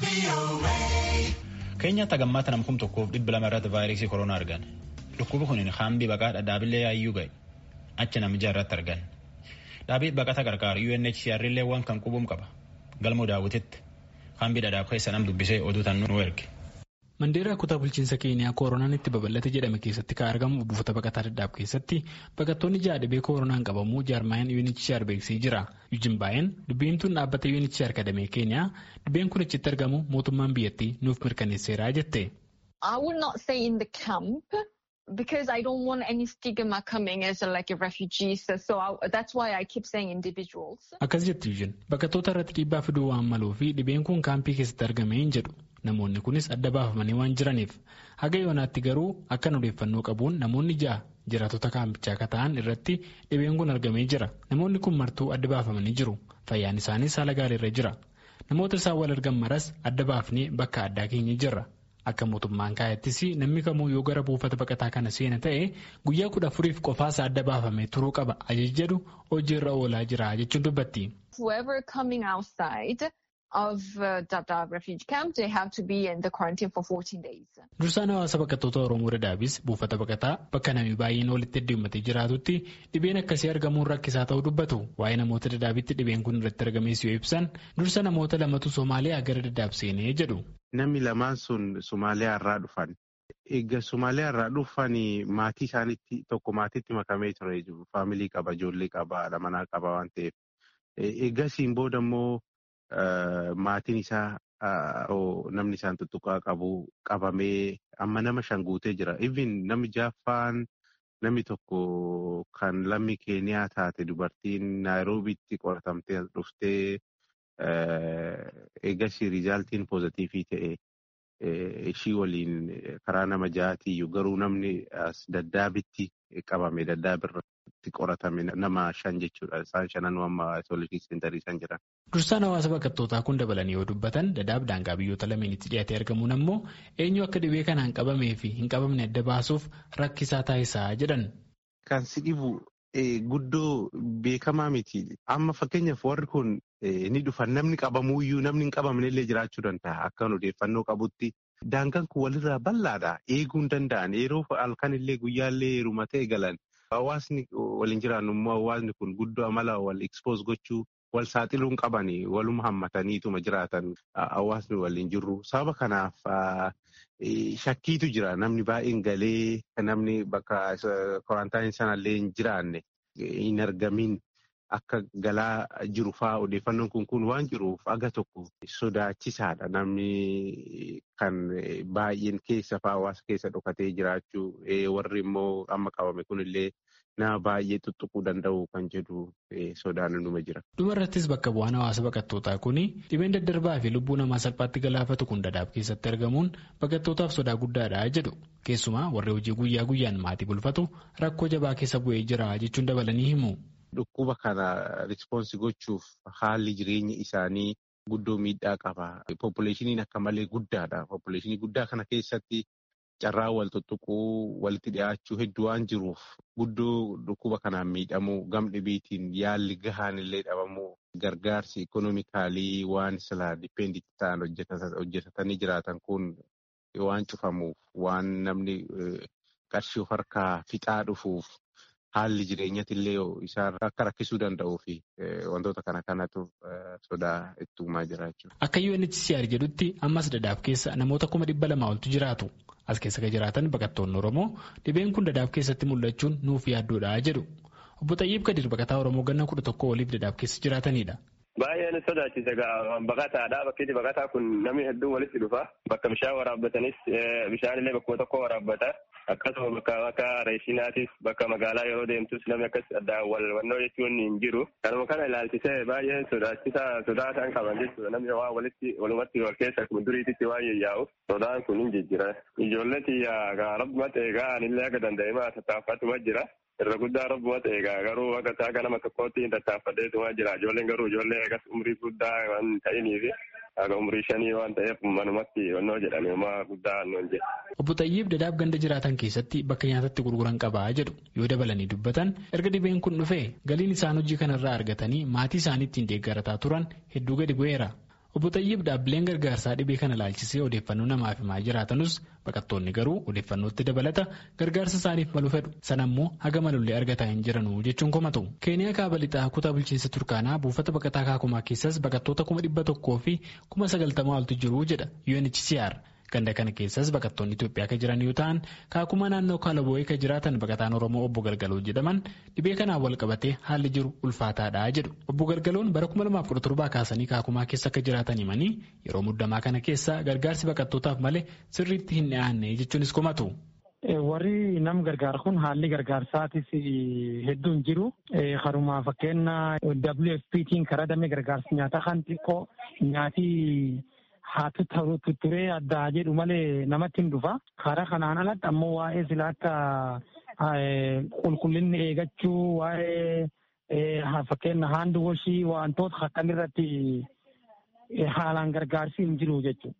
Keenyaatti hagammaata namkum tokkoof dhibba lama irratti vaayirasii koronaa argan. Dhukkubi kun haambii baqaa dhadhaabillee yaayyuu ga'e. Achi namicha irratti argan. Dhaabii baqata gargaaru UNHCR illee waan kan qubuum qaba. Galmoo daawwititti haambii dhadhaab keessa nam dubbisee oduu tan nu erge. Mandeeraa kutaa bulchiinsa keenyaa koronaan itti babal'ate jedhame keessatti kan argamu buufata baqataa dhadhaab keessatti baqattoonni ja'a dhibee koronaan qabamuu jaarmaayaan UNHCR beeksisee jira. Yujin baay'een dubbiimtuun dhaabbata UNHCR kadamee keenyaa dhibeen kun achitti argamu mootummaan biyyattii nuuf mirkaneesseera jette. I would not say in the camp because I don't want any stigma coming as a, like a refugees. So I, that's why I keep saying individuals. Akkas jetti Yujin bakattoota irratti dhiibbaa fiduu waan maluu fi dhibeen kun kaampii keessatti argame hin jedhu. Namoonni kunis adda baafamanii waan jiraniif haga yoonaatti garuu akkan odeeffannoo qabuun namoonni ja'a jiraatota kaampichaa akka ta'an irratti dhibeen kun argamee jira. Namoonni kun martuu adda baafamanii jiru. Fayyaan isaaniis haala gaariirra jira. Namoota isaan wal argan maras adda baafnee bakka addaa keenya jirra. Akka mootummaan kaayattis namni kamuu yoo gara buufata baqataa kana seena ta'e guyyaa kudha afuriif qofaasa adda baafamee turuu qaba ajaja jedhu hojiirra oolaa jira jechuun dubbatti. Whoever coming outside of uh, Dadaab refugee camp, they have to be in the quarantine for 14 days. Dursaan hawaasa baqattoota Oromoo Dadaabis buufata baqataa bakka namni baay'een walitti heddummatee jiraatutti dhibeen akkasii argamuun rakkisaa ta'uu dubbatu. Waa'ee namoota Dadaabitti dhibeen kun irratti argamees yoo ibsan dursa namoota lamatu Somaaliyaa gara Dadaab seenee jedhu. Namni lamaan sun Somaaliyaa irraa dhufan. Egaa Somaaliyaa irraa dhufan maatii isaaniitti tokko maatiitti makamee ture jiru. Faamilii qaba, ijoollee qaba, haadha manaa qaba waan ta'eef. Eegasiin booda immoo maatiin isaa namni isaan tuttuqaa qabu qabamee amma nama shan guutee jira. Even namni jaaffaan namni tokko kan lammii keeniyaa taate dubartiin naayiroobiitti qoratamtee dhuftee eegasii riizaaltiin poozitiivii ta'e ishii waliin karaa nama ja'aatiyyuu garuu namni as daddaabitti qabame daddaabirratti qoratame nama shan jechuudha. Isaan shananuu amma isooleshii seenterii isaan jiran. Dursaan hawaasa baqattootaa kun dabalanii yoo dubbatan dadaab daangaa biyyoota lameenitti dhiyaatee argamuun ammoo eenyu akka dhibee kanaan qabamee fi hin qabamne adda baasuuf rakkisaa taasisaa jedhan. Kan si dhibu guddoo beekamaa miti. Amma fakkeenyaaf warri kun ni dhufan namni qabamuuyyuu namni hin qabamne illee jiraachuu danda'a. Akkan odeeffannoo qabutti daangaan kun walirraa bal'aadha. Eeguu hin danda'an. Yeroo halkan illee guyyaallee heeruma ta'e galan. Hawaasni waliin jiraannu immoo hawaasni kun guddoo amala wal expose gochuu wal saaxiluun qabani waluma hammataniituma jiraatan hawaasni waliin jirru. Sababa kanaaf shakkiitu jira namni baay'een galee namni bakka korantaayinii sanallee hin jiraanne hin argamin akka galaa jiru fa'aa odeeffannoon kun kun waan jiruuf aga tokko sodaachisaadha namni kan baay'een keessa fa'aa hawaasa keessa dhokatee jiraachuu warri immoo amma qabame kunillee nama baay'ee tuttuquu danda'u kan jedhu sodaan numa jira. Dhumarrattis bakka bu'aan hawaasa baqattootaa kun dhibeen daddarbaa fi lubbuu namaa salphaatti galaafatu kun dadaab keessatti argamuun baqattootaaf sodaa guddaadha jedhu. Keessumaa warri hojii guyyaa guyyaan maatii bulfatu rakkoo jabaa keessa bu'ee jira jechuun dabalanii himu. Dhukkuba kana rispoonsi gochuuf haalli jireenya isaanii guddoo miidhaa qaba. Poppuleeshiniin akka malee guddaadha. Poppuleeshinii guddaa kana keessatti carraa wal tuttuquu walitti dhiyaachuu hedduu waan jiruuf guddoo dhukkuba kanaan miidhamuu gam dhibiitiin yaalli gahaan illee dhabamuu gargaarsi ikonomikaalii waan silaa dipeenditi ta'an hojjetatanii jiraatan kun waan cufamuuf waan namni qarshii of harkaa fixaa dhufuuf haalli jireenyatillee isaan akka rakkisuu danda'uu fi wantoota kana kanatu sodaa itti uumaa jira jechuudha. Akka UNHCR jedhutti ammas dadaab keessa namoota kuma dhibba lamaa oltu jiraatu. As keessa kan jiraatan baqattoonni Oromoo dhibeen kun dadaab keessatti mul'achuun nuuf yaaddoodha jedhu. Obbo Xayyiib Kadir baqataa Oromoo ganna kudha tokko oliif dadaab keessa jiraatanidha. Baay'een sodaachisa baqataadha. Bakki baqataa kun namni hedduun walitti dhufa. Bakka bishaan waraabbatanis bishaanillee bakkuma tokko waraabbata. Akkasuma bakka akka reeshinaatis bakka magaalaa yeroo deemtus namni akkas addaan walwannoo jechuun hin jiru. Kanuma kana ilaalchisee baay'ee sodaachisaa sodaa isaan qaban jechuudha. Namni waa walitti walumatti wal keessa akkuma duriititti waan yayyaa'u sodaan kun hin jijjira. Ijoollee xiyyaa rabbuma ta'e anillee akka danda'emaa tattaaffatuma jira. irra guddaa rabbuma ta'e garuu akka akka nama tokkootti tattaaffadheetuma jira. Ijoolleen garuu ijoollee akkas umrii guddaa waan ta'iniif akka umrii shanii waan ta'eef manumatti onnoo jedhame homaa guddaa annoon jedhe. Obbo Xayyiib dadaab ganda jiraatan keessatti bakka nyaatatti gurguran qabaa jedhu yoo dabalanii dubbatan erga dhibeen kun dhufee galiin isaan hojii kanarraa argatanii maatii isaanii ittiin deeggarataa turan hedduu gadi bu'eera. Obbo Xayyiib dhaabbileen gargaarsaa dhibee kana ilaalchisee odeeffannoo namaaf himaa jiraatanus baqattoonni garuu odeeffannootti dabalata gargaarsa isaaniif malu fedhu. Sana immoo haga malullee argataa hin jiranu jechuun komatu. Keeniyaa kaaba lixaa kutaa bulchiinsa Turkaanaa buufata baqataa kaakumaa keessas baqattoota kuma dhibba tokkoo fi kuma sagaltamaa oltu jiru jedha UNHCR. Ganda kana keessas baqattoonni Itoophiyaa kan jiran yoo ta'an kaakuma naannoo Kaalaboo'ee kan jiraatan baqataan Oromoo obbo Galgaloo jedhaman dhibee kanaan wal qabatee haalli jiru ulfaataadha jedhu. Obbo Galgaloon bara 2017 kaasanii kaakumaa keessa akka jiraatan himanii yeroo muddamaa kana keessa gargaarsi baqattootaaf malee sirriitti hin dhiyaanne jechuunis komatu. Warri nam gargaar kun haalli gargaarsaatis hedduun jiru. Haruma fakkeenya WFPtiin karaa damee gargaarsa nyaataa kan xiqqoo nyaatii haa tutturee addaa jedhu malee namatti hin dhufa. Karaa kanaan alatti ammoo waa'ee sila akka qulqullinni eegachuu waa'ee fakkeenya haandi washii wantoota akkam irratti haalaan gargaarsi hin jiru jechuudha.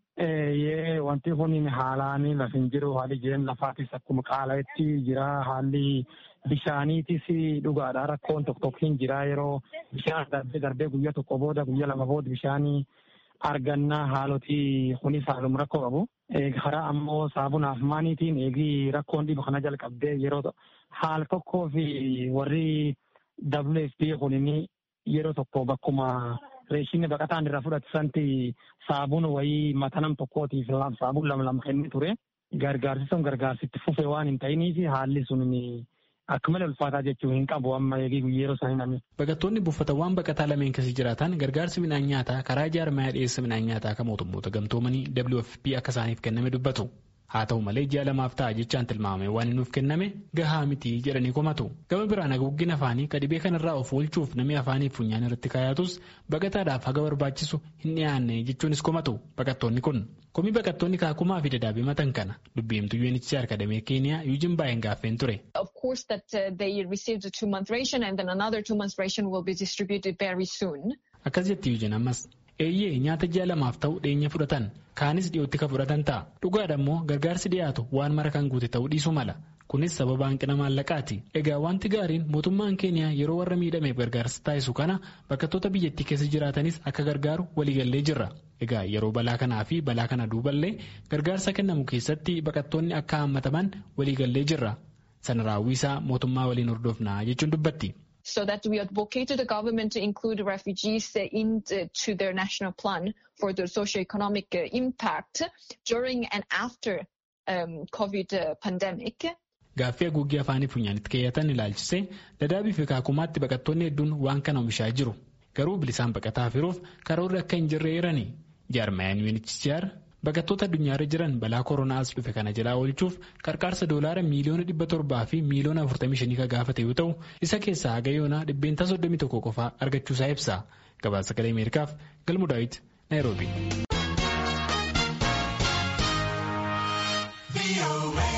Wanti kun haalaan lafa hin jiru haalli jireenya lafaatis akkuma qaala'etti jira haalli bishaaniitis dhugaadha rakkoon tokko tokko hin jira yeroo bishaan darbee darbee guyyaa tokko booda guyyaa lama booda bishaanii argannaa haaloti kunis haaluma rakkoo qabu. Karaa ammoo saabunaaf maaniitiin eegii rakkoon dhibu kana jalqabdee yeroo haal tokkoo fi warri WFP kunin yeroo tokko bakkuma reeshinni baqataan irraa fudhatisanti saabuun wayii mata nam tokkootiif saabuun lama lama kennee ture. Gargaarsi sun gargaarsitti fufee waan hin ta'iniif haalli sun akka malee ulfaataa jechuun hin qabu amma eegii yeroo isaanii namni. Baqattoonni buufatawwan baqataa lameen keessa jiraatan gargaarsi midhaan nyaataa karaa jaarmayaa dhiyeessa midhaan nyaataa kan mootummoota gamtoomanii WFP akka isaaniif kenname dubbatu. Haa ta'u malee ji'a lamaaf ta'a jechaan tilmaamame waan nuuf kenname gahaa miti jedhanii komatu. Gama biraan haguuggin afaanii ka dhibee kanarraa of oolchuuf namni afaanii funyaan irratti kaayatus baqataadhaaf haga barbaachisu hin dhiyaanne jechuunis komatu baqattoonni kun. Komii baqattoonni kaakumaa fi dadaabee matan kana dubbiimtuu UNHCR kadamee Keeniyaa Yuujin baay'een gaaffeen ture. Of course that uh, they received a two month ration and then another two months ration will be distributed very soon. Akkas jetti Yuujin ammas. Eeyyee nyaata ji'a lamaaf ta'u dhiyeenya fudhatan kaanis dhiyootti kan fudhatan ta'a. Dhugaadha immoo gargaarsi dhiyaatu waan mara kan guute ta'uu dhiisuu mala. Kunis sababa hanqina maallaqaati. Egaa wanti gaariin mootummaan keeniyaa yeroo warra miidhameef gargaarsa taasisu kana baqattoota biyyattii keessa jiraatanis akka gargaaru waliigallee jirra. Egaa yeroo balaa kanaa fi balaa kana duuballee gargaarsa kennamu keessatti baqattoonni akka hammataman waliigallee jirra. Sana raawwisaa mootummaa waliin hordofnaa jechuun dubbatti. so that we advocate to the government to include refugees uh, into their national plan for the socio-economic uh, impact during and after um, COVID uh, pandemic. Gaaffii haguuggii afaanii funyaanitti keeyyatan ilaalchisee dadaabii fi kaakumaatti baqattoonni hedduun waan kana oomishaa jiru. Garuu bilisaan baqataa firuuf karoorri akka hin jirre eerani. Jaarmayaan UNHCR baqattoota addunyaarra jiran balaa koronaa as dhufe kana jalaa oolchuuf qarqaarsa doolaara miiliyoona dhibba torbaa fi miiliyoona afurtamii shanii kan gaafate yoo ta'u isa keessaa haga yoonaa dhibbeentaa soddomii tokko qofaa argachuusaa ibsa gabaasa sagalee ameerikaaf galmu daawit naayiroobi.